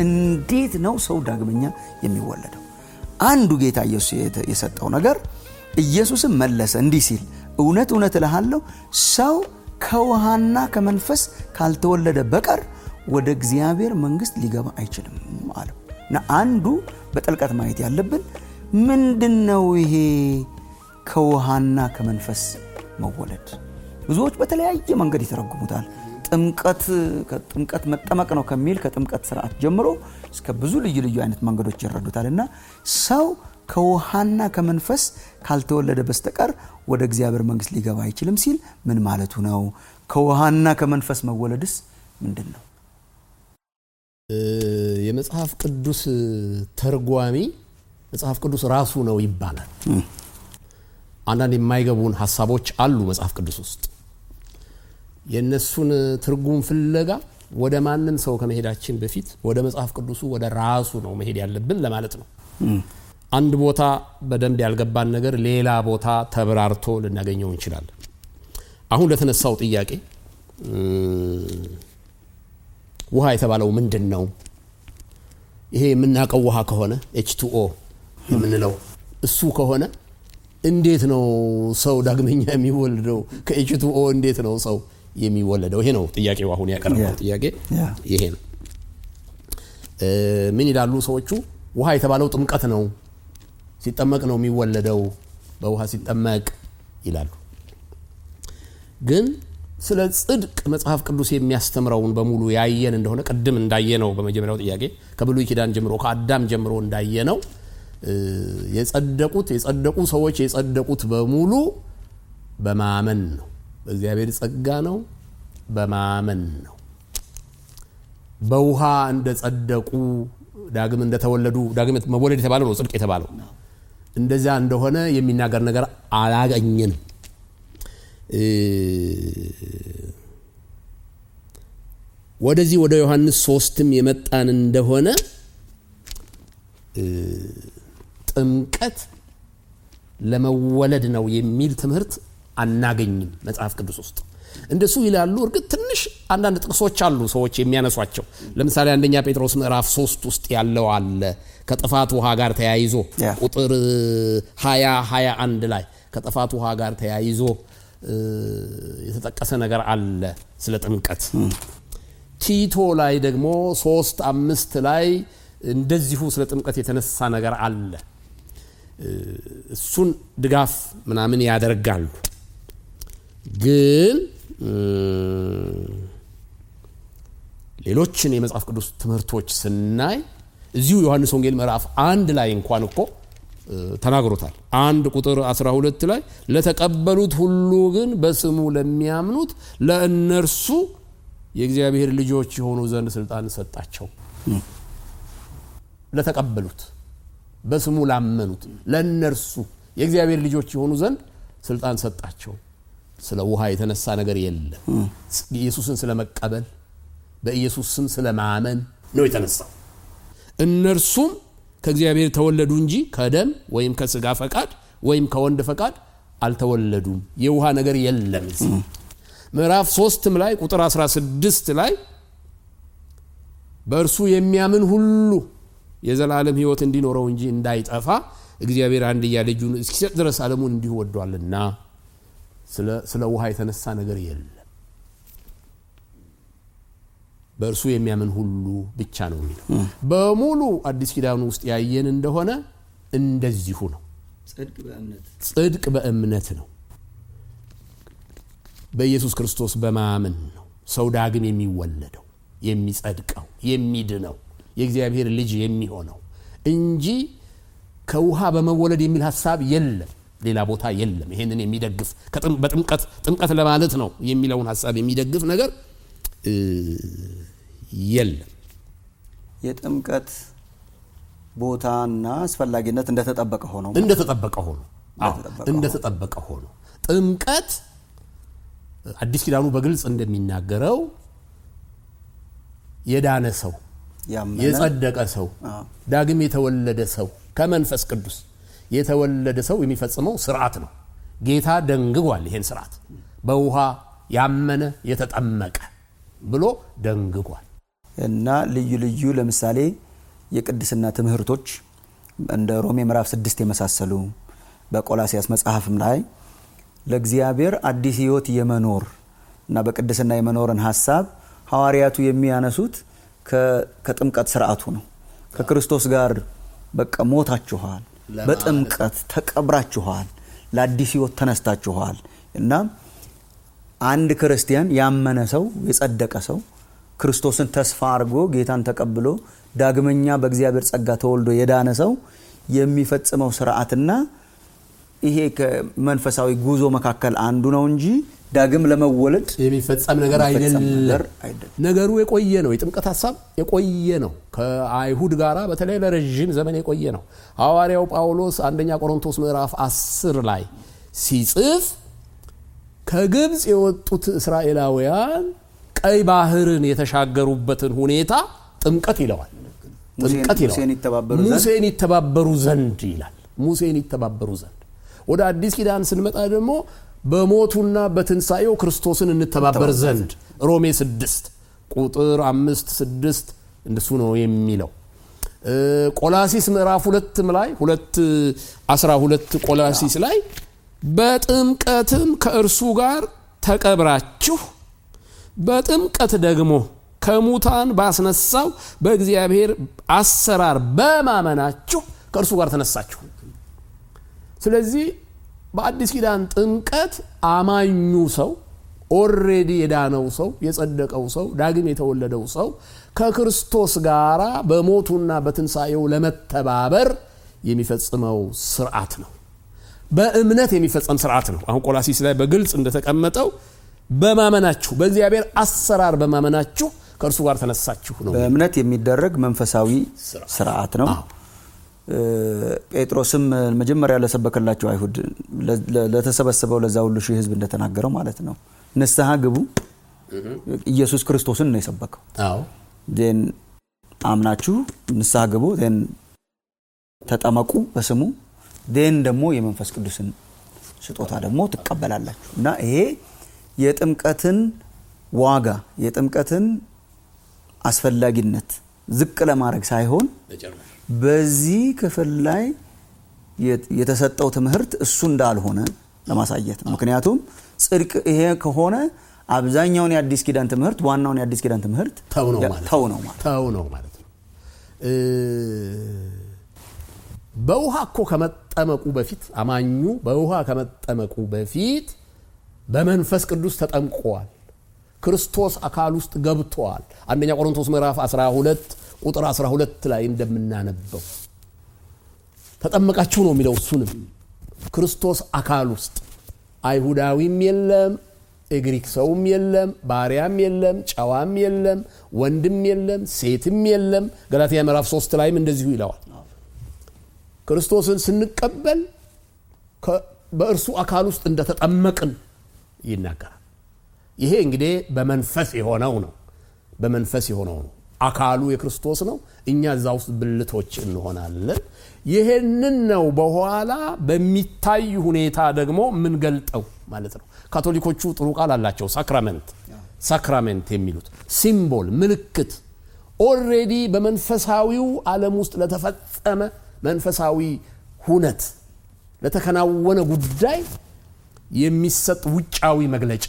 እንዴት ነው ሰው ዳግመኛ የሚወለደው? አንዱ ጌታ ኢየሱስ የሰጠው ነገር ኢየሱስም መለሰ እንዲህ ሲል እውነት እውነት እልሃለሁ ሰው ከውሃና ከመንፈስ ካልተወለደ በቀር ወደ እግዚአብሔር መንግሥት ሊገባ አይችልም አለው እና አንዱ በጥልቀት ማየት ያለብን ምንድን ነው ይሄ ከውሃና ከመንፈስ መወለድ? ብዙዎች በተለያየ መንገድ ይተረጉሙታል። ጥምቀት ከጥምቀት መጠመቅ ነው ከሚል ከጥምቀት ስርዓት ጀምሮ እስከ ብዙ ልዩ ልዩ አይነት መንገዶች ይረዱታል እና ሰው ከውሃና ከመንፈስ ካልተወለደ በስተቀር ወደ እግዚአብሔር መንግሥት ሊገባ አይችልም ሲል ምን ማለቱ ነው? ከውሃና ከመንፈስ መወለድስ ምንድን ነው? የመጽሐፍ ቅዱስ ተርጓሚ መጽሐፍ ቅዱስ ራሱ ነው ይባላል። አንዳንድ የማይገቡን ሀሳቦች አሉ መጽሐፍ ቅዱስ ውስጥ። የእነሱን ትርጉም ፍለጋ ወደ ማንም ሰው ከመሄዳችን በፊት ወደ መጽሐፍ ቅዱሱ ወደ ራሱ ነው መሄድ ያለብን ለማለት ነው። አንድ ቦታ በደንብ ያልገባን ነገር ሌላ ቦታ ተብራርቶ ልናገኘው እንችላለን። አሁን ለተነሳው ጥያቄ ውሃ የተባለው ምንድን ነው? ይሄ የምናውቀው ውሃ ከሆነ ኤች ቱኦ የምንለው እሱ ከሆነ እንዴት ነው ሰው ዳግመኛ የሚወለደው? ከኤች ቱኦ እንዴት ነው ሰው የሚወለደው? ይሄ ነው ጥያቄው። አሁን ያቀረበው ጥያቄ ይሄ ነው። ምን ይላሉ ሰዎቹ? ውሃ የተባለው ጥምቀት ነው፣ ሲጠመቅ ነው የሚወለደው፣ በውሃ ሲጠመቅ ይላሉ። ግን ስለ ጽድቅ መጽሐፍ ቅዱስ የሚያስተምረውን በሙሉ ያየን እንደሆነ ቅድም እንዳየነው በመጀመሪያው ጥያቄ ከብሉይ ኪዳን ጀምሮ ከአዳም ጀምሮ እንዳየነው የጸደቁት የጸደቁ ሰዎች የጸደቁት በሙሉ በማመን ነው። በእግዚአብሔር ጸጋ ነው፣ በማመን ነው። በውሃ እንደጸደቁ ዳግም እንደተወለዱ ዳግም መወለድ የተባለው ነው ጽድቅ የተባለው እንደዚያ እንደሆነ የሚናገር ነገር አላገኘንም። ወደዚህ ወደ ዮሐንስ ሶስትም የመጣን እንደሆነ ጥምቀት ለመወለድ ነው የሚል ትምህርት አናገኝም መጽሐፍ ቅዱስ ውስጥ። እንደሱ ይላሉ። እርግጥ ትንሽ አንዳንድ ጥቅሶች አሉ ሰዎች የሚያነሷቸው። ለምሳሌ አንደኛ ጴጥሮስ ምዕራፍ ሶስት ውስጥ ያለው አለ ከጥፋት ውሃ ጋር ተያይዞ ቁጥር ሀያ ሀያ አንድ ላይ ከጥፋት ውሃ ጋር ተያይዞ የተጠቀሰ ነገር አለ ስለ ጥምቀት። ቲቶ ላይ ደግሞ ሶስት አምስት ላይ እንደዚሁ ስለ ጥምቀት የተነሳ ነገር አለ። እሱን ድጋፍ ምናምን ያደርጋሉ። ግን ሌሎችን የመጽሐፍ ቅዱስ ትምህርቶች ስናይ እዚሁ ዮሐንስ ወንጌል ምዕራፍ አንድ ላይ እንኳን እኮ ተናግሮታል። አንድ ቁጥር 12 ላይ ለተቀበሉት ሁሉ ግን በስሙ ለሚያምኑት ለእነርሱ የእግዚአብሔር ልጆች የሆኑ ዘንድ ስልጣን ሰጣቸው። ለተቀበሉት በስሙ ላመኑት ለእነርሱ የእግዚአብሔር ልጆች የሆኑ ዘንድ ስልጣን ሰጣቸው። ስለ ውሃ የተነሳ ነገር የለም። ኢየሱስን ስለ መቀበል በኢየሱስ ስም ስለ ማመን ነው የተነሳው። እነርሱም ከእግዚአብሔር ተወለዱ እንጂ ከደም ወይም ከስጋ ፈቃድ ወይም ከወንድ ፈቃድ አልተወለዱም። የውሃ ነገር የለም። ምዕራፍ ሶስትም ላይ ቁጥር 16 ላይ በእርሱ የሚያምን ሁሉ የዘላለም ሕይወት እንዲኖረው እንጂ እንዳይጠፋ እግዚአብሔር አንድያ ልጁን እስኪሰጥ ድረስ ዓለሙን እንዲሁ ወዷልና ስለ ውሃ የተነሳ ነገር የለም። በእርሱ የሚያምን ሁሉ ብቻ ነው የሚለው። በሙሉ አዲስ ኪዳኑ ውስጥ ያየን እንደሆነ እንደዚሁ ነው። ጽድቅ በእምነት ነው። በኢየሱስ ክርስቶስ በማመን ነው ሰው ዳግም የሚወለደው የሚጸድቀው፣ የሚድነው የእግዚአብሔር ልጅ የሚሆነው እንጂ ከውሃ በመወለድ የሚል ሀሳብ የለም። ሌላ ቦታ የለም። ይሄንን የሚደግፍ በጥምቀት ጥምቀት ለማለት ነው የሚለውን ሀሳብ የሚደግፍ ነገር የለም። የጥምቀት ቦታና አስፈላጊነት እንደተጠበቀ ሆኖ እንደተጠበቀ ሆኖ እንደተጠበቀ ሆኖ ጥምቀት አዲስ ኪዳኑ በግልጽ እንደሚናገረው የዳነ ሰው የጸደቀ ሰው ዳግም የተወለደ ሰው ከመንፈስ ቅዱስ የተወለደ ሰው የሚፈጽመው ስርዓት ነው። ጌታ ደንግጓል። ይሄን ስርዓት በውሃ ያመነ የተጠመቀ ብሎ ደንግጓል። እና ልዩ ልዩ ለምሳሌ የቅድስና ትምህርቶች እንደ ሮሜ ምዕራፍ ስድስት የመሳሰሉ በቆላሲያስ መጽሐፍም ላይ ለእግዚአብሔር አዲስ ህይወት የመኖር እና በቅድስና የመኖርን ሀሳብ ሐዋርያቱ የሚያነሱት ከጥምቀት ስርዓቱ ነው። ከክርስቶስ ጋር በቃ ሞታችኋል፣ በጥምቀት ተቀብራችኋል፣ ለአዲስ ህይወት ተነስታችኋል እና አንድ ክርስቲያን ያመነ ሰው የጸደቀ ሰው ክርስቶስን ተስፋ አድርጎ ጌታን ተቀብሎ ዳግመኛ በእግዚአብሔር ጸጋ ተወልዶ የዳነ ሰው የሚፈጽመው ስርዓትና ይሄ ከመንፈሳዊ ጉዞ መካከል አንዱ ነው እንጂ ዳግም ለመወለድ የሚፈጸም ነገር የሚፈጸም ነገር አይደለም። አይደለም። ነገሩ የቆየ ነው። የጥምቀት ሀሳብ የቆየ ነው። ከአይሁድ ጋር በተለይ ለረዥም ዘመን የቆየ ነው። ሐዋርያው ጳውሎስ አንደኛ ቆሮንቶስ ምዕራፍ 10 ላይ ሲጽፍ ከግብፅ የወጡት እስራኤላውያን ቀይ ባህርን የተሻገሩበትን ሁኔታ ጥምቀት ይለዋል። ጥምቀት ይለዋል። ሙሴን ይተባበሩ ዘንድ ሙሴን ይተባበሩ ዘንድ ይላል። ሙሴን ይተባበሩ ዘንድ። ወደ አዲስ ኪዳን ስንመጣ ደግሞ በሞቱና በትንሣኤው ክርስቶስን እንተባበር ዘንድ ሮሜ ስድስት ቁጥር አምስት ስድስት እንደሱ ነው የሚለው። እ ቆላሲስ ምዕራፍ ሁለትም ላይ ሁለት አስራ ሁለት ቆላሲስ ላይ በጥምቀትም ከእርሱ ጋር ተቀብራችሁ በጥምቀት ደግሞ ከሙታን ባስነሳው በእግዚአብሔር አሰራር በማመናችሁ ከእርሱ ጋር ተነሳችሁ። ስለዚህ በአዲስ ኪዳን ጥምቀት አማኙ ሰው ኦሬዲ የዳነው ሰው የጸደቀው ሰው ዳግም የተወለደው ሰው ከክርስቶስ ጋር በሞቱና በትንሣኤው ለመተባበር የሚፈጽመው ስርዓት ነው። በእምነት የሚፈጸም ስርዓት ነው። አሁን ቆላሲስ ላይ በግልጽ እንደተቀመጠው በማመናችሁ በእግዚአብሔር አሰራር በማመናችሁ ከእርሱ ጋር ተነሳችሁ ነው። በእምነት የሚደረግ መንፈሳዊ ስርዓት። ስርዓት ነው። አዎ። እ ጴጥሮስም መጀመሪያ ለሰበከላቸው አይሁድ ለ- ለ- ለተሰበሰበው ለዛ ሁሉ ሺህ ሕዝብ እንደተናገረው ማለት ነው ንስሐ ግቡ። ኢየሱስ ክርስቶስን ነው የሰበከው። አዎ ዜን አምናችሁ ንስሐ ግቡ፣ ዜን ተጠመቁ በስሙ ዜን ደግሞ የመንፈስ ቅዱስን ስጦታ ደግሞ ትቀበላላችሁ እና ይሄ የጥምቀትን ዋጋ የጥምቀትን አስፈላጊነት ዝቅ ለማድረግ ሳይሆን በዚህ ክፍል ላይ የት- የተሰጠው ትምህርት እሱ እንዳልሆነ ለማሳየት ነው። ምክንያቱም ጽድቅ ይሄ ከሆነ አብዛኛውን የአዲስ ኪዳን ትምህርት ዋናውን የአዲስ ኪዳን ትምህርት ተው ነው ያ- ማለት ተው ነው ማለት ተው ነው ማለት ነው። እ በውሃ እኮ ከመጠመቁ በፊት አማኙ በውሃ ከመጠመቁ በፊት በመንፈስ ቅዱስ ተጠምቀዋል። ክርስቶስ አካል ውስጥ ገብተዋል። አንደኛ ቆሮንቶስ ምዕራፍ 12 ቁጥር 12 ላይ እንደምናነበው ተጠመቃችሁ ነው የሚለው። እሱንም ክርስቶስ አካል ውስጥ አይሁዳዊም የለም፣ የግሪክ ሰውም የለም፣ ባሪያም የለም፣ ጨዋም የለም፣ ወንድም የለም፣ ሴትም የለም። ገላትያ ምዕራፍ 3 ላይም እንደዚሁ ይለዋል። ክርስቶስን ስንቀበል ከ- በእርሱ አካል ውስጥ እንደተጠመቅን ይናገራል። ይሄ እንግዲህ በመንፈስ የሆነው ነው። በመንፈስ የሆነው ነው። አካሉ የክርስቶስ ነው። እኛ እዛ ውስጥ ብልቶች እንሆናለን። ይሄንን ነው በኋላ በሚታይ ሁኔታ ደግሞ የምንገልጠው ማለት ነው። ካቶሊኮቹ ጥሩ ቃል አላቸው። ሳክራመንት ሳክራሜንት የሚሉት ሲምቦል፣ ምልክት ኦልሬዲ በመንፈሳዊው ዓለም ውስጥ ለተፈጸመ መንፈሳዊ ሁነት ለተከናወነ ጉዳይ የሚሰጥ ውጫዊ መግለጫ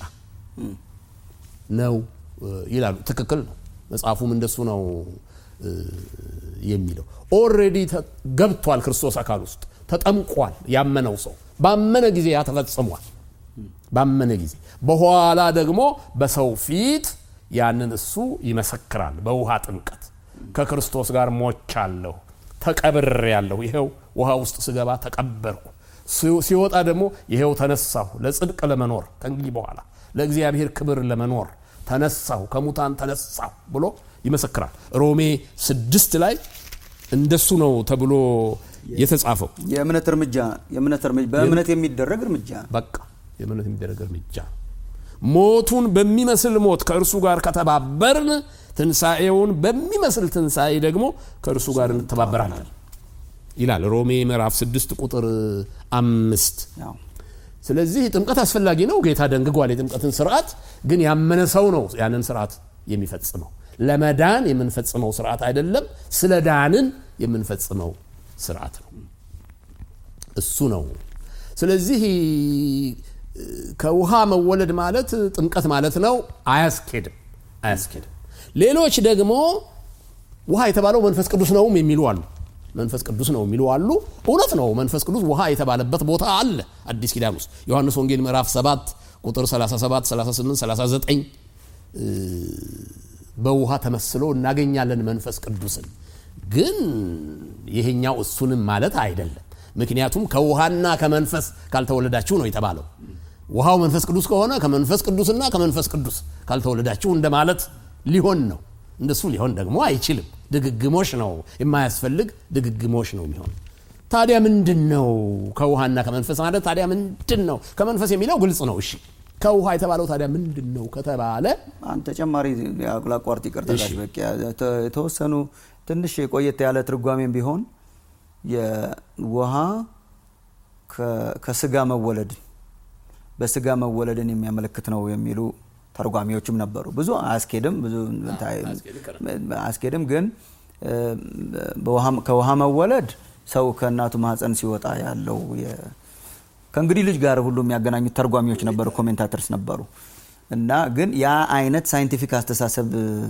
ነው እ, ይላሉ። ትክክል ነው። መጽሐፉም እንደሱ ነው እ, የሚለው። ኦልሬዲ ገብቷል ክርስቶስ አካል ውስጥ ተጠምቋል። ያመነው ሰው ባመነ ጊዜ ያ ተፈጽሟል። ባመነ ጊዜ በኋላ ደግሞ በሰው ፊት ያንን እሱ ይመሰክራል። በውሃ ጥምቀት ከክርስቶስ ጋር ሞቻለሁ፣ ተቀብሬያለሁ፣ ይኸው ውሃ ውስጥ ስገባ ተቀበርኩ፣ ሲ- ሲወጣ ደግሞ ይኸው ተነሳሁ፣ ለጽድቅ ለመኖር ከእንግዲህ በኋላ ለእግዚአብሔር ክብር ለመኖር ተነሳሁ፣ ከሙታን ተነሳሁ ብሎ ይመሰክራል። ሮሜ ስድስት ላይ እንደሱ ነው ተብሎ የተጻፈው። የእምነት እርምጃ የእምነት እርምጃ በእምነት የሚደረግ እርምጃ ነው። በቃ የእምነት የሚደረግ እርምጃ ነው። ሞቱን በሚመስል ሞት ከእርሱ ጋር ከተባበርን ትንሣኤውን በሚመስል ትንሣኤ ደግሞ ከእርሱ ጋር እንተባበራለን ይላል ሮሜ ምዕራፍ 6 ቁጥር አምስት ያው ስለዚህ ጥምቀት አስፈላጊ ነው። ጌታ ደንግጓል የጥምቀትን ስርዓት። ግን ያመነ ሰው ነው ያንን ስርዓት የሚፈጽመው። ለመዳን የምንፈጽመው ስርዓት አይደለም ስለ ዳንን የምንፈጽመው ስርዓት ነው እሱ ነው ስለዚህ ከውሃ መወለድ ማለት ጥምቀት ማለት ነው አያስኬድም አያስኬድም ሌሎች ደግሞ ውሃ የተባለው መንፈስ ቅዱስ ነውም የሚሉ አሉ መንፈስ ቅዱስ ነው የሚሉ አሉ እውነት ነው መንፈስ ቅዱስ ውሃ የተባለበት ቦታ አለ አዲስ ኪዳን ውስጥ ዮሐንስ ወንጌል ምዕራፍ 7 ቁጥር 37 38 39 በውሃ ተመስሎ እናገኛለን መንፈስ ቅዱስን ግን ይሄኛው እሱንም ማለት አይደለም ምክንያቱም ከውሃና ከመንፈስ ካልተወለዳችሁ ነው የተባለው ውሃው መንፈስ ቅዱስ ከሆነ ከመንፈስ ቅዱስና ከመንፈስ ቅዱስ ካልተወለዳችሁ እንደማለት ሊሆን ነው እንደሱ ሊሆን ደግሞ አይችልም ድግግሞሽ ነው የማያስፈልግ ድግግሞሽ ነው የሚሆን ታዲያ ምንድን ነው ከውሃና ከመንፈስ ማለት ታዲያ ምንድን ነው ከመንፈስ የሚለው ግልጽ ነው እሺ ከውሃ የተባለው ታዲያ ምንድን ነው ከተባለ አንድ ተጨማሪ ላቋርጥ ይቅርታ ጋሽ በቂ የተወሰኑ ትንሽ የቆየት ያለ ትርጓሜም ቢሆን የውሃ ከስጋ መወለድን በስጋ መወለድን የሚያመለክት ነው የሚሉ ተርጓሚዎችም ነበሩ ብዙ አያስኬድም ብዙ አያስኬድም ግን ከውሃ መወለድ ሰው ከእናቱ ማህፀን ሲወጣ ያለው ከእንግዲህ ልጅ ጋር ሁሉ የሚያገናኙት ተርጓሚዎች ነበሩ ኮሜንታተርስ ነበሩ እና ግን ያ አይነት ሳይንቲፊክ አስተሳሰብ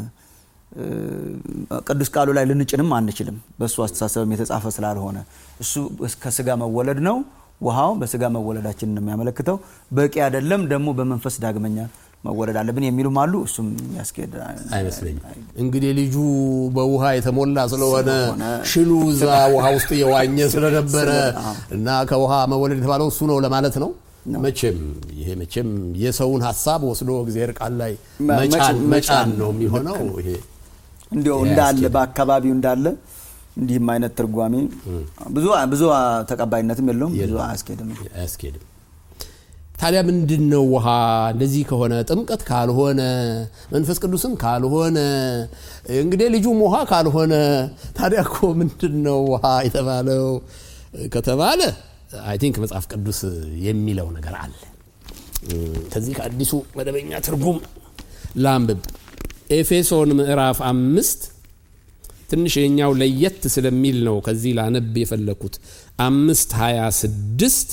ቅዱስ ቃሉ ላይ ልንጭንም አንችልም በእሱ አስተሳሰብም የተጻፈ ስላልሆነ እሱ ከስጋ መወለድ ነው ውሃው በስጋ መወለዳችን ነው የሚያመለክተው በቂ አይደለም ደግሞ በመንፈስ ዳግመኛ መወለድ አለብን የሚሉም አሉ እሱም ያስኬድ አይመስለኝም እንግዲህ ልጁ በውሃ የተሞላ ስለሆነ ሽሉ እዛ ውሃ ውስጥ የዋኘ ስለነበረ እና ከውሃ መወለድ የተባለው እሱ ነው ለማለት ነው መቼም ይሄ መቼም የሰውን ሀሳብ ወስዶ እግዚአብሔር ቃል ላይ መጫን ነው የሚሆነው ይሄ እንዲያው እንዳለ በአካባቢው እንዳለ እንዲህም አይነት ትርጓሜ ብዙ ብዙ ተቀባይነትም የለውም ብዙ አያስኬድም አያስኬድም ታዲያ ምንድን ነው ውሃ እንደዚህ ከሆነ ጥምቀት ካልሆነ መንፈስ ቅዱስም ካልሆነ እንግዲህ ልጁም ውሃ ካልሆነ ታዲያ እኮ ምንድን ነው ውሃ የተባለው ከተባለ አይ ቲንክ መጽሐፍ ቅዱስ የሚለው ነገር አለ ከዚህ ከአዲሱ መደበኛ ትርጉም ላንብብ ኤፌሶን ምዕራፍ አምስት ትንሽ የኛው ለየት ስለሚል ነው ከዚህ ላነብ የፈለኩት አምስት ሀያ ስድስት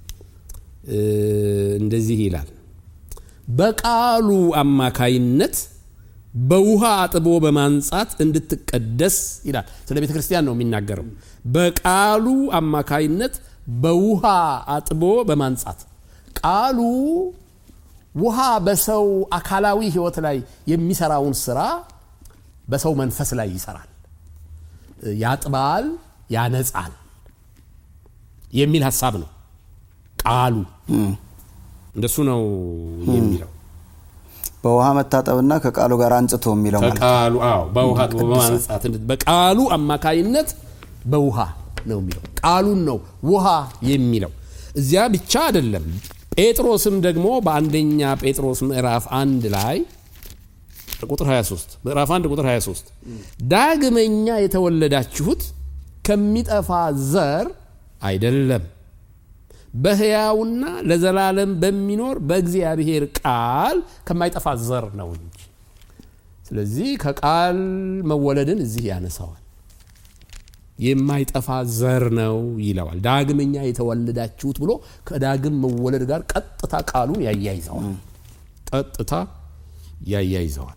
እንደዚህ ይላል በቃሉ አማካይነት በውሃ አጥቦ በማንጻት እንድትቀደስ ይላል ስለ ቤተ ክርስቲያን ነው የሚናገረው በቃሉ አማካይነት በውሃ አጥቦ በማንጻት ቃሉ ውሃ በሰው አካላዊ ህይወት ላይ የሚሰራውን ስራ በሰው መንፈስ ላይ ይሰራል ያጥባል ያነጻል የሚል ሀሳብ ነው ቃሉ እንደሱ ነው የሚለው በውሃ መታጠብና ከቃሉ ጋር አንጽቶ የሚለው ከቃሉ አዎ በውሃ በማንጻት በቃሉ አማካይነት በውሃ ነው የሚለው ቃሉን ነው ውሃ የሚለው እዚያ ብቻ አይደለም ጴጥሮስም ደግሞ በአንደኛ ጴጥሮስ ምዕራፍ አንድ ላይ ቁጥር 23 ምዕራፍ 1 ቁጥር 23 ዳግመኛ የተወለዳችሁት ከሚጠፋ ዘር አይደለም በህያውና ለዘላለም በሚኖር በእግዚአብሔር ቃል ከማይጠፋ ዘር ነው እንጂ ስለዚህ ከቃል መወለድን እዚህ ያነሳዋል የማይጠፋ ዘር ነው ይለዋል ዳግመኛ የተወለዳችሁት ብሎ ከዳግም መወለድ ጋር ቀጥታ ቃሉን ያያይዘዋል ቀጥታ ያያይዘዋል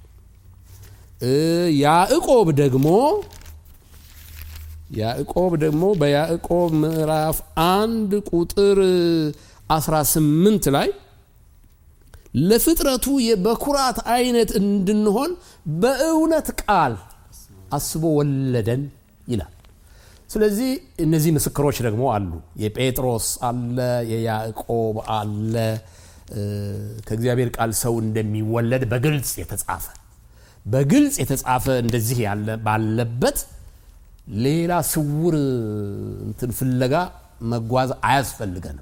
ያዕቆብ ደግሞ ያዕቆብ ደግሞ በያዕቆብ ምዕራፍ አንድ ቁጥር 18 ላይ ለፍጥረቱ የበኩራት አይነት እንድንሆን በእውነት ቃል አስቦ ወለደን ይላል ስለዚህ እነዚህ ምስክሮች ደግሞ አሉ የጴጥሮስ አለ የያዕቆብ አለ ከእግዚአብሔር ቃል ሰው እንደሚወለድ በግልጽ የተጻፈ በግልጽ የተጻፈ እንደዚህ ያለ ባለበት ሌላ ስውር እንትን ፍለጋ መጓዝ አያስፈልገንም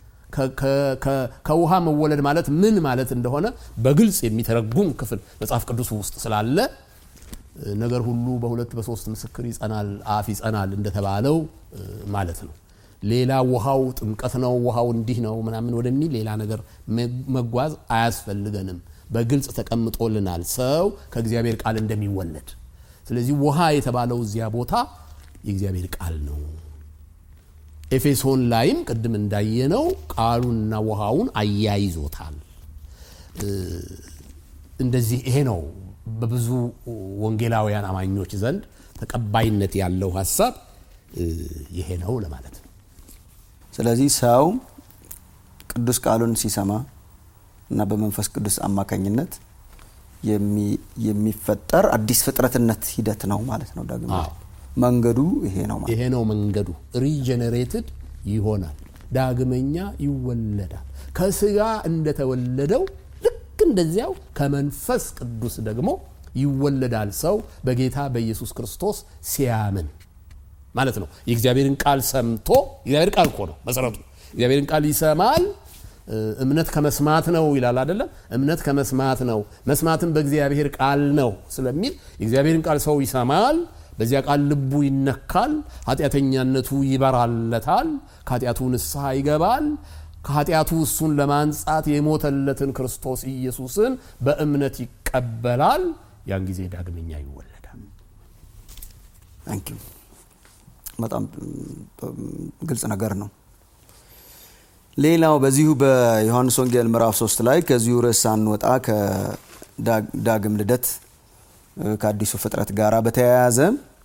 ከውሃ መወለድ ማለት ምን ማለት እንደሆነ በግልጽ የሚተረጉም ክፍል መጽሐፍ ቅዱስ ውስጥ ስላለ ነገር ሁሉ በሁለት በሶስት ምስክር ይጸናል አፍ ይጸናል እንደተባለው ማለት ነው ሌላ ውሃው ጥምቀት ነው ውሃው እንዲህ ነው ምናምን ወደሚል ሌላ ነገር መጓዝ አያስፈልገንም በግልጽ ተቀምጦልናል ሰው ከእግዚአብሔር ቃል እንደሚወለድ ስለዚህ ውሃ የተባለው እዚያ ቦታ የእግዚአብሔር ቃል ነው ኤፌሶን ላይም ቅድም እንዳየነው ቃሉንና ውሃውን አያይዞታል እንደዚህ ይሄ ነው በብዙ ወንጌላውያን አማኞች ዘንድ ተቀባይነት ያለው ሀሳብ ይሄ ነው ለማለት ነው ስለዚህ ሰው ቅዱስ ቃሉን ሲሰማ እና በመንፈስ ቅዱስ አማካኝነት የሚፈጠር አዲስ ፍጥረትነት ሂደት ነው ማለት ነው ዳግም መንገዱ ይሄ ነው ማለት ይሄ ነው መንገዱ ሪጀነሬትድ ይሆናል ዳግመኛ ይወለዳል ከስጋ እንደተወለደው ልክ እንደዚያው ከመንፈስ ቅዱስ ደግሞ ይወለዳል ሰው በጌታ በኢየሱስ ክርስቶስ ሲያምን ማለት ነው የእግዚአብሔርን ቃል ሰምቶ እግዚአብሔር ቃል እኮ ነው መሰረቱ እግዚአብሔርን ቃል ይሰማል እምነት ከመስማት ነው ይላል አይደለም እምነት ከመስማት ነው መስማትም በእግዚአብሔር ቃል ነው ስለሚል የእግዚአብሔርን ቃል ሰው ይሰማል በዚያ ቃል ልቡ ይነካል ኃጢአተኛነቱ ይበራለታል ከኃጢአቱ ንስሐ ይገባል ከኃጢአቱ እሱን ለማንጻት የሞተለትን ክርስቶስ ኢየሱስን በእምነት ይቀበላል ያን ጊዜ ዳግመኛ ይወለዳል በጣም ግልጽ ነገር ነው ሌላው በዚሁ በዮሐንስ ወንጌል ምዕራፍ 3 ላይ ከዚሁ ርዕስ ሳንወጣ ከዳግም ልደት ከአዲሱ ፍጥረት ጋር በተያያዘ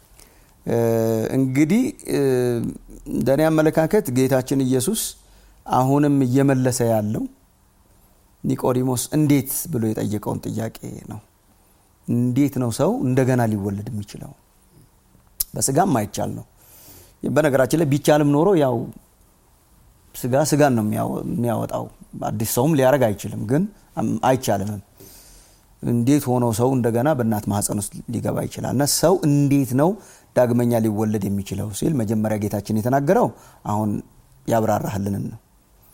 እንግዲህ እንደኔ አመለካከት ጌታችን ኢየሱስ አሁንም እየመለሰ ያለው ኒቆዲሞስ እንዴት ብሎ የጠየቀውን ጥያቄ ነው እንዴት ነው ሰው እንደገና ሊወለድ የሚችለው በስጋም አይቻል ነው በነገራችን ላይ ቢቻልም ኖሮ ያው ስጋ ስጋን ነው የሚያወጣው አዲስ ሰውም ሊያደረግ አይችልም ግን አይቻልምም እንዴት ሆኖ ሰው እንደገና በእናት ማህፀን ውስጥ ሊገባ ይችላል እና ሰው እንዴት ነው ዳግመኛ ሊወለድ የሚችለው ሲል መጀመሪያ ጌታችን የተናገረው አሁን ያብራራህልንን ነው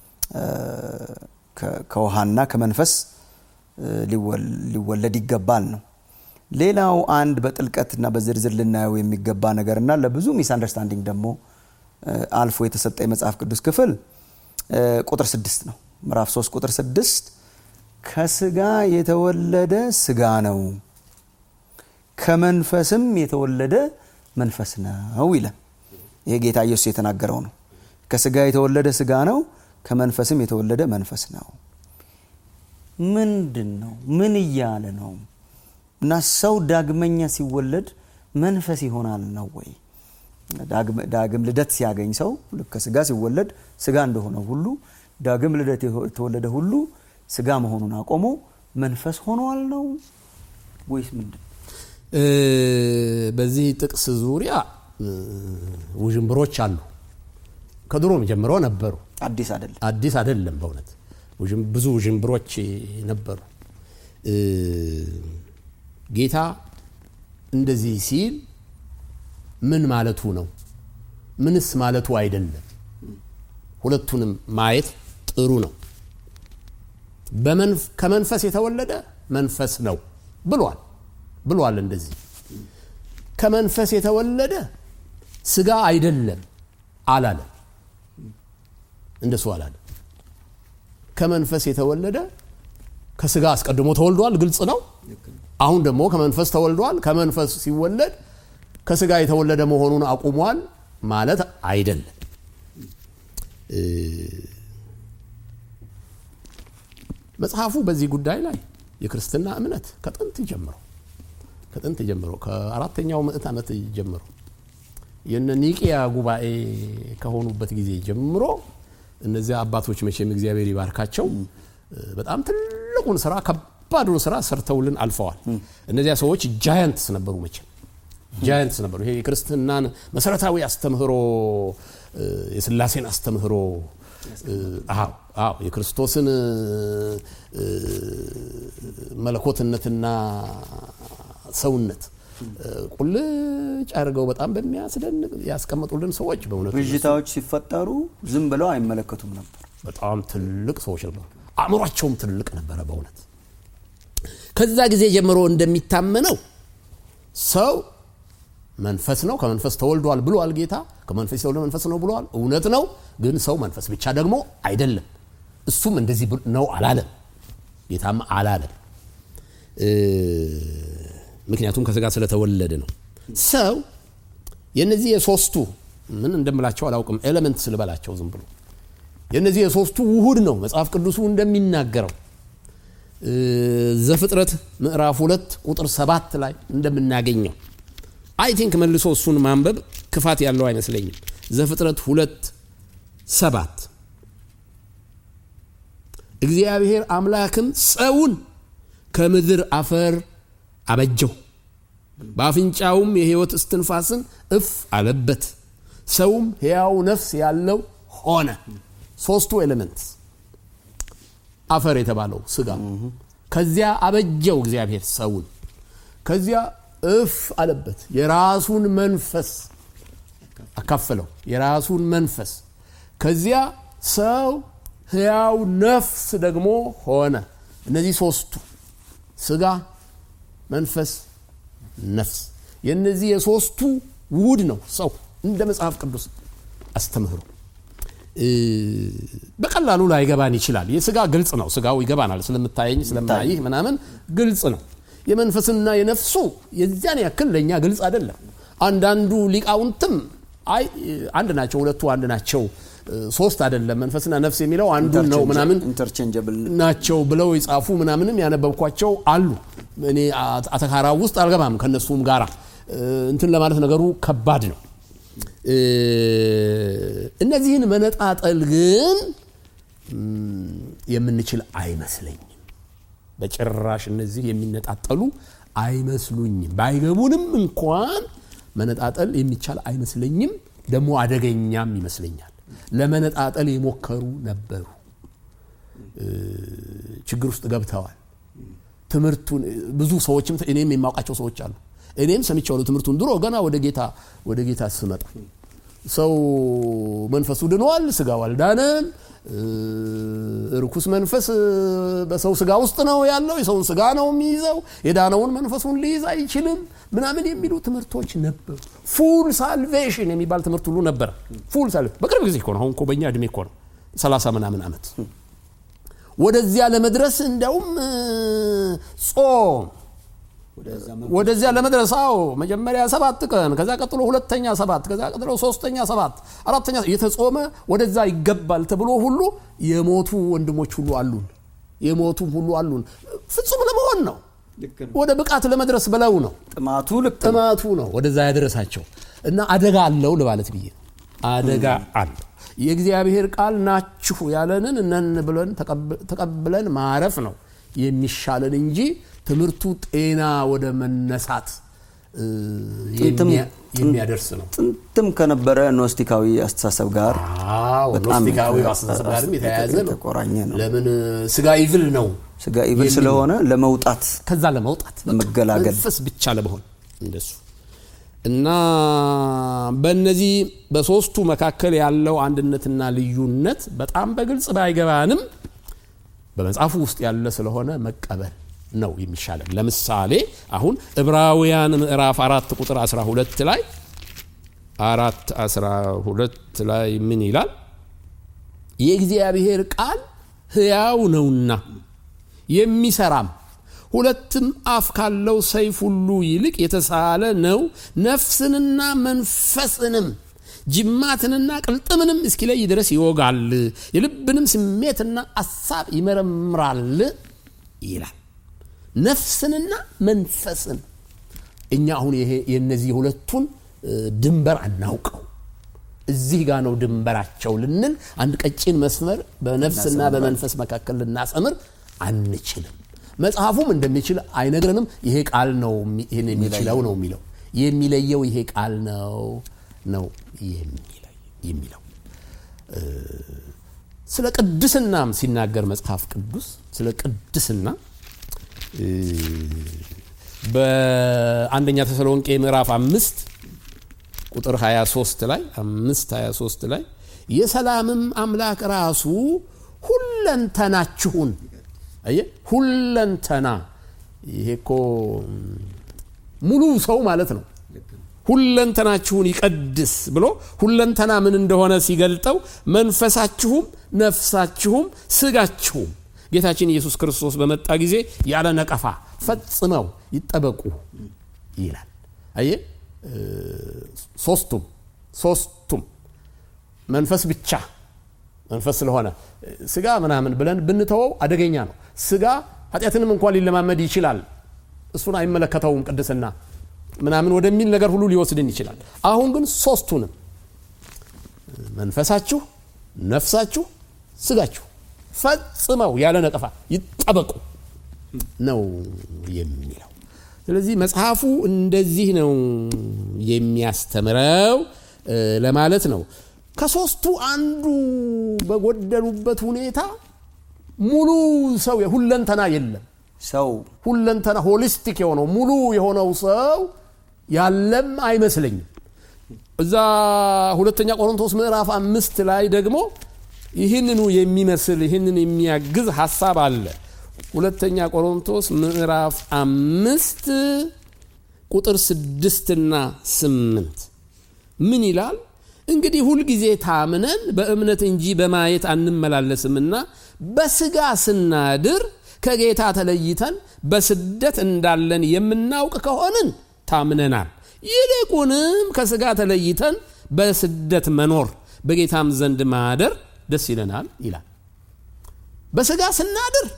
ከውሃና ከመንፈስ ሊወለድ ይገባል ነው ሌላው አንድ በጥልቀትና በዝርዝር ልናየው የሚገባ ነገርና ለብዙ ሚስ አንደርስታንዲንግ ደግሞ አልፎ የተሰጠ የመጽሐፍ ቅዱስ ክፍል ቁጥር ስድስት ነው ምዕራፍ 3 ቁጥር ስድስት ከስጋ የተወለደ ስጋ ነው ከመንፈስም የተወለደ መንፈስ ነው ይላል ይሄ ጌታ ኢየሱስ የተናገረው ነው ከስጋ የተወለደ ስጋ ነው ከመንፈስም የተወለደ መንፈስ ነው ምንድን ነው ምን እያለ ነው እና ሰው ዳግመኛ ሲወለድ መንፈስ ይሆናል ነው ወይ ዳግም ልደት ሲያገኝ ሰው ልክ ከስጋ ሲወለድ ስጋ እንደሆነ ሁሉ ዳግም ልደት የተወለደ ሁሉ ስጋ መሆኑን አቆሞ መንፈስ ሆኗል ነው ወይስ ምንድን በዚህ ጥቅስ ዙሪያ ውዥንብሮች አሉ ከድሮም ጀምሮ ነበሩ አዲስ አይደለም አዲስ አይደለም በእውነት ብዙ ውዥንብሮች ነበሩ ጌታ እንደዚህ ሲል ምን ማለቱ ነው ምንስ ማለቱ አይደለም ሁለቱንም ማየት ጥሩ ነው ከመንፈስ የተወለደ መንፈስ ነው ብሏል ብሏል እንደዚህ ከመንፈስ የተወለደ ስጋ አይደለም አላለም እንደሱ አላለም ከመንፈስ የተወለደ ከስጋ አስቀድሞ ተወልዷል ግልጽ ነው አሁን ደግሞ ከመንፈስ ተወልዷል ከመንፈስ ሲወለድ ከስጋ የተወለደ መሆኑን አቁሟል ማለት አይደለም መጽሐፉ በዚህ ጉዳይ ላይ የክርስትና እምነት ከጥንት ጀምሮ ከጥንት ጀምሮ ከአራተኛው ምዕት ዓመት ጀምሮ የነ ኒቂያ ጉባኤ ከሆኑበት ጊዜ ጀምሮ እነዚያ አባቶች መቼም እግዚአብሔር ይባርካቸው በጣም ትልቁን ስራ ከባዱን ስራ ሰርተውልን አልፈዋል እነዚያ ሰዎች ጃያንትስ ነበሩ መቼም ጃያንትስ ነበሩ ይሄ የክርስትናን መሰረታዊ አስተምህሮ የስላሴን አስተምህሮ አዎ አዎ የክርስቶስን መለኮትነትና ሰውነት ቁልጭ አድርገው በጣም በሚያስደንቅ ያስቀመጡልን ሰዎች በእውነቱ ብዥታዎች ሲፈጠሩ ዝም ብለው አይመለከቱም ነበር በጣም ትልቅ ሰዎች ነበሩ አእምሯቸውም ትልቅ ነበረ በእውነት ከዛ ጊዜ ጀምሮ እንደሚታመነው ሰው መንፈስ ነው ከመንፈስ ተወልዷል ብሏል ጌታ ከመንፈስ የተወለደ መንፈስ ነው ብሏል እውነት ነው ግን ሰው መንፈስ ብቻ ደግሞ አይደለም እሱም እንደዚህ ነው አላለም ጌታም አላለም ምክንያቱም ከስጋ ስለተወለደ ነው ሰው የነዚህ የሶስቱ ምን እንደምላቸው አላውቅም ኤሌመንት ስልበላቸው ዝም ብሎ የነዚህ የሶስቱ ውሁድ ነው መጽሐፍ ቅዱሱ እንደሚናገረው ዘፍጥረት ምዕራፍ ሁለት ቁጥር ሰባት ላይ እንደምናገኘው አይ ቲንክ መልሶ እሱን ማንበብ ክፋት ያለው አይመስለኝም ዘፍጥረት ሁለት ሰባት እግዚአብሔር አምላክም ሰውን ከምድር አፈር አበጀው በአፍንጫውም የህይወት እስትንፋስን እፍ አለበት ሰውም ሕያው ነፍስ ያለው ሆነ ሶስቱ ኤሌመንት አፈር የተባለው ስጋ ከዚያ አበጀው እግዚአብሔር ሰውን ከዚያ እፍ አለበት የራሱን መንፈስ አካፈለው የራሱን መንፈስ ከዚያ ሰው ሕያው ነፍስ ደግሞ ሆነ እነዚህ ሶስቱ ስጋ መንፈስ ነፍስ የእነዚህ የሶስቱ ውድ ነው ሰው እንደ መጽሐፍ ቅዱስ አስተምህሮ በቀላሉ ላይገባን ይችላል የስጋ ግልጽ ነው ስጋው ይገባናል ስለምታየኝ ስለምናይህ ምናምን ግልጽ ነው የመንፈስና የነፍሱ የዚያን ያክል ለእኛ ግልጽ አይደለም አንዳንዱ ሊቃውንትም አይ አንድ ናቸው ሁለቱ አንድ ናቸው ሶስት አይደለም መንፈስና ነፍስ የሚለው አንዱ ነው ምናምን ኢንተርቼንጀብል ናቸው ብለው የጻፉ ምናምንም ያነበብኳቸው አሉ እኔ አተካራ ውስጥ አልገባም ከነሱም ጋራ እንትን ለማለት ነገሩ ከባድ ነው እነዚህን መነጣጠል ግን የምንችል አይመስለኝም በጭራሽ እነዚህ የሚነጣጠሉ አይመስሉኝም ባይገቡንም እንኳን መነጣጠል የሚቻል አይመስለኝም ደግሞ አደገኛም ይመስለኛል ለመነጣጠል የሞከሩ ነበሩ ችግር ውስጥ ገብተዋል ትምህርቱን ብዙ ሰዎችም እኔም የማውቃቸው ሰዎች አሉ እኔም ሰምቻለሁ ትምህርቱን ድሮ ገና ወደ ጌታ ወደ ጌታ ስመጣ ሰው መንፈሱ ድኗል ስጋው አልዳነም ርኩስ መንፈስ በሰው ስጋ ውስጥ ነው ያለው የሰውን ስጋ ነው የሚይዘው የዳነውን መንፈሱን ሊይዝ አይችልም ምናምን የሚሉ ትምህርቶች ነበሩ ፉል ሳልቬሽን የሚባል ትምህርት ሁሉ ነበረ ፉል ሳልቬሽን በቅርብ ጊዜ እኮ ነው አሁን እኮ በእኛ እድሜ እኮ ነው ሰላሳ ምናምን ዓመት ወደዚያ ለመድረስ እንዲያውም ጾም ወደዚያ ለመድረስ አዎ መጀመሪያ ሰባት ቀን ከዛ ቀጥሎ ሁለተኛ ሰባት ከዛ ቀጥሎ ሶስተኛ ሰባት አራተኛ እየተጾመ ወደዛ ይገባል ተብሎ ሁሉ የሞቱ ወንድሞች ሁሉ አሉን የሞቱም ሁሉ አሉን ፍጹም ለመሆን ነው ወደ ብቃት ለመድረስ ብለው ነው ጥማቱ ልክ ጥማቱ ነው ወደዛ ያደረሳቸው እና አደጋ አለው ለማለት ብዬ አደጋ አለው የእግዚአብሔር ቃል ናችሁ ያለንን እነን ብለን ተቀብለን ማረፍ ነው የሚሻለን እንጂ ትምህርቱ ጤና ወደ መነሳት የሚያደርስ ነው ጥንትም ከነበረ ኖስቲካዊ አስተሳሰብ ጋር ኖስቲካዊ አስተሳሰብ ጋርም የተያያዘ ነው የተቆራኘ ነው ለምን ስጋ ይብል ነው ስጋ ኢብል ስለሆነ ለመውጣት ከዛ ለመውጣት ለመገላገል መንፈስ ብቻ ለመሆን እንደሱ እና በእነዚህ በሶስቱ መካከል ያለው አንድነትና ልዩነት በጣም በግልጽ ባይገባንም በመጽሐፉ ውስጥ ያለ ስለሆነ መቀበል ነው የሚሻለን ለምሳሌ አሁን ዕብራውያን ምዕራፍ አራት ቁጥር 12 ላይ አራት 12 ላይ ምን ይላል የእግዚአብሔር ቃል ህያው ነውና የሚሰራም ሁለትም አፍ ካለው ሰይፍ ሁሉ ይልቅ የተሳለ ነው ነፍስንና መንፈስንም ጅማትንና ቅልጥምንም እስኪለይ ድረስ ይወጋል የልብንም ስሜትና አሳብ ይመረምራል ይላል ነፍስንና መንፈስን እኛ አሁን ይሄ የነዚህ ሁለቱን ድንበር አናውቀው እዚህ ጋር ነው ድንበራቸው ልንል አንድ ቀጭን መስመር በነፍስና በመንፈስ መካከል ልናሰምር አንችልም መጽሐፉም እንደሚችል አይነግረንም ይሄ ቃል ነው ይህን የሚችለው ነው የሚለው የሚለየው ይሄ ቃል ነው ነው የሚለው ስለ ቅድስናም ሲናገር መጽሐፍ ቅዱስ ስለ ቅድስና በአንደኛ ተሰሎንቄ ምዕራፍ አምስት ቁጥር 23 ላይ አምስት 23 ላይ የሰላምም አምላክ ራሱ ሁለንተናችሁን አየ ሁለንተና ይሄ እኮ ሙሉ ሰው ማለት ነው ሁለንተናችሁን ይቀድስ ብሎ ሁለንተና ምን እንደሆነ ሲገልጠው መንፈሳችሁም ነፍሳችሁም ስጋችሁም ጌታችን ኢየሱስ ክርስቶስ በመጣ ጊዜ ያለ ነቀፋ ፈጽመው ይጠበቁ ይላል። አየ ሶስቱም ሶስቱም መንፈስ ብቻ መንፈስ ስለሆነ ስጋ ምናምን ብለን ብንተወው አደገኛ ነው። ስጋ ኃጢአትንም እንኳን ሊለማመድ ይችላል። እሱን አይመለከተውም ቅድስና ምናምን ወደሚል ነገር ሁሉ ሊወስድን ይችላል። አሁን ግን ሶስቱንም መንፈሳችሁ፣ ነፍሳችሁ፣ ስጋችሁ ፈጽመው ያለ ነቀፋ ይጠበቁ ነው የሚለው። ስለዚህ መጽሐፉ እንደዚህ ነው የሚያስተምረው ለማለት ነው። ከሶስቱ አንዱ በጎደሉበት ሁኔታ ሙሉ ሰው ሁለንተና የለም። ሰው ሁለንተና ሆሊስቲክ የሆነው ሙሉ የሆነው ሰው ያለም አይመስለኝም። እዛ ሁለተኛ ቆሮንቶስ ምዕራፍ አምስት ላይ ደግሞ ይህንኑ የሚመስል ይህንን የሚያግዝ ሀሳብ አለ። ሁለተኛ ቆሮንቶስ ምዕራፍ አምስት ቁጥር ስድስትና ስምንት ምን ይላል? እንግዲህ ሁልጊዜ ታምነን በእምነት እንጂ በማየት አንመላለስምና በስጋ ስናድር ከጌታ ተለይተን በስደት እንዳለን የምናውቅ ከሆንን ታምነናል። ይልቁንም ከስጋ ተለይተን በስደት መኖር በጌታም ዘንድ ማደር ደስ ይለናል ይላል። በስጋ ስናድር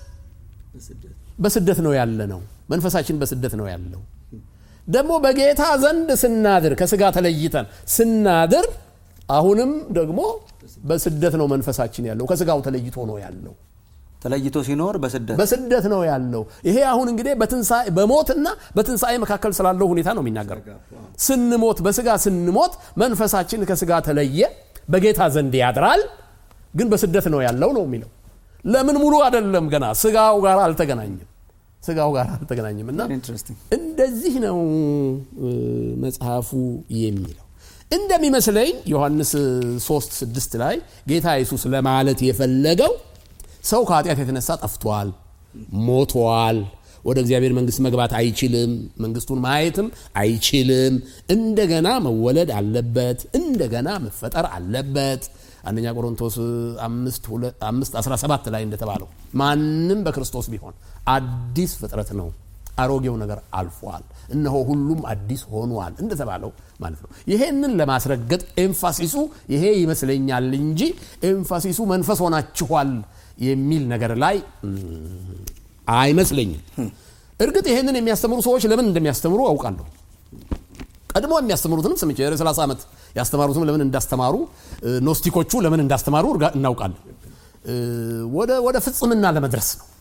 በስደት ነው ያለ ነው። መንፈሳችን በስደት ነው ያለው። ደግሞ በጌታ ዘንድ ስናድር ከስጋ ተለይተን ስናድር አሁንም ደግሞ በስደት ነው መንፈሳችን ያለው። ከስጋው ተለይቶ ነው ያለው። ተለይቶ ሲኖር በስደት በስደት ነው ያለው። ይሄ አሁን እንግዲህ በትንሣኤ በሞትና በትንሣኤ መካከል ስላለው ሁኔታ ነው የሚናገረው። ስንሞት በስጋ ስንሞት መንፈሳችን ከስጋ ተለየ፣ በጌታ ዘንድ ያድራል፣ ግን በስደት ነው ያለው ነው የሚለው። ለምን ሙሉ አይደለም፣ ገና ስጋው ጋር አልተገናኘም። ስጋው ጋር አልተገናኘም እና ኢንትረስቲንግ እንደዚህ ነው መጽሐፉ የሚለው እንደሚመስለኝ ዮሐንስ 3 6 ላይ ጌታ ኢየሱስ ለማለት የፈለገው ሰው ከኃጢአት የተነሳ ጠፍቷል፣ ሞቷል፣ ወደ እግዚአብሔር መንግስት መግባት አይችልም፣ መንግስቱን ማየትም አይችልም። እንደገና መወለድ አለበት፣ እንደገና መፈጠር አለበት። አንደኛ ቆሮንቶስ 5 17 ላይ እንደተባለው ማንም በክርስቶስ ቢሆን አዲስ ፍጥረት ነው፣ አሮጌው ነገር አልፏል፣ እነሆ ሁሉም አዲስ ሆኗል እንደተባለው ማለት ነው። ይሄንን ለማስረገጥ ኤምፋሲሱ ይሄ ይመስለኛል እንጂ ኤምፋሲሱ መንፈስ ሆናችኋል የሚል ነገር ላይ አይመስለኝም። እርግጥ ይሄንን የሚያስተምሩ ሰዎች ለምን እንደሚያስተምሩ አውቃለሁ። ቀድሞ የሚያስተምሩትንም ስምቼ የ30 ዓመት ያስተማሩትም ለምን እንዳስተማሩ ኖስቲኮቹ ለምን እንዳስተማሩ እናውቃለን። ወደ ፍጽምና ለመድረስ ነው።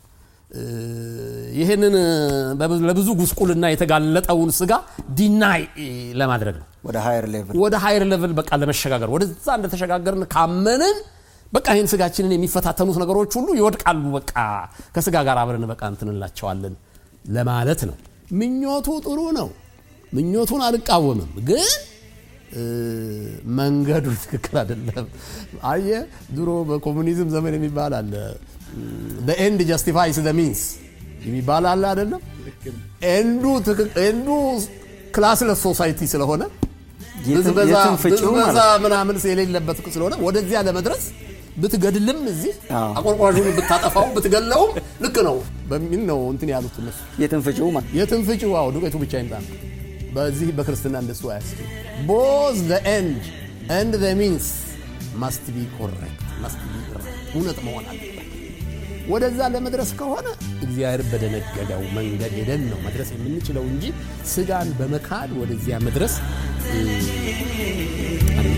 ይህንን ለብዙ ጉስቁልና የተጋለጠውን ስጋ ዲናይ ለማድረግ ነው። ወደ ሃየር ሌቭል ወደ ሃይር ሌቭል በቃ ለመሸጋገር ወደዛ እንደተሸጋገርን ካመንን በቃ ይህን ስጋችንን የሚፈታተኑት ነገሮች ሁሉ ይወድቃሉ። በቃ ከስጋ ጋር አብረን በቃ እንትንላቸዋለን ለማለት ነው። ምኞቱ ጥሩ ነው። ምኞቱን አልቃወምም፣ ግን መንገዱ ትክክል አይደለም። አየ ድሮ በኮሙኒዝም ዘመን የሚባል አለ ኤንድ ጀስቲፋይስ ዘ ሚንስ የሚባል አለ አይደለም። ኤንዱ ክላስለስ ሶሳይቲ ስለሆነ ብዝበዛ ምናምን የሌለበት ስለሆነ ወደዚያ ለመድረስ ብትገድልም እዚህ አዎ። አቆርቋዡን ብታጠፋው ብትገለውም ልክ ነው በሚል ነው እንትን ያሉት እነሱ። የትን ፍጪው ማለት የትም ፍጪው ዋው ዱቄቱ ብቻ ይምጣ ነው። በዚህ በክርስትና እንደሱ አያስችል ቦዝ ዘ ኤንድ ኤንድ ዘ ሚንስ ማስት ቢ ኮሬክት ማስት ቢ እውነት መሆን አለበት። ወደዛ ለመድረስ ከሆነ እግዚአብሔር በደነገገው መንገድ ሄደን ነው መድረስ የምንችለው እንጂ ስጋን በመካድ ወደዚያ መድረስ እ፣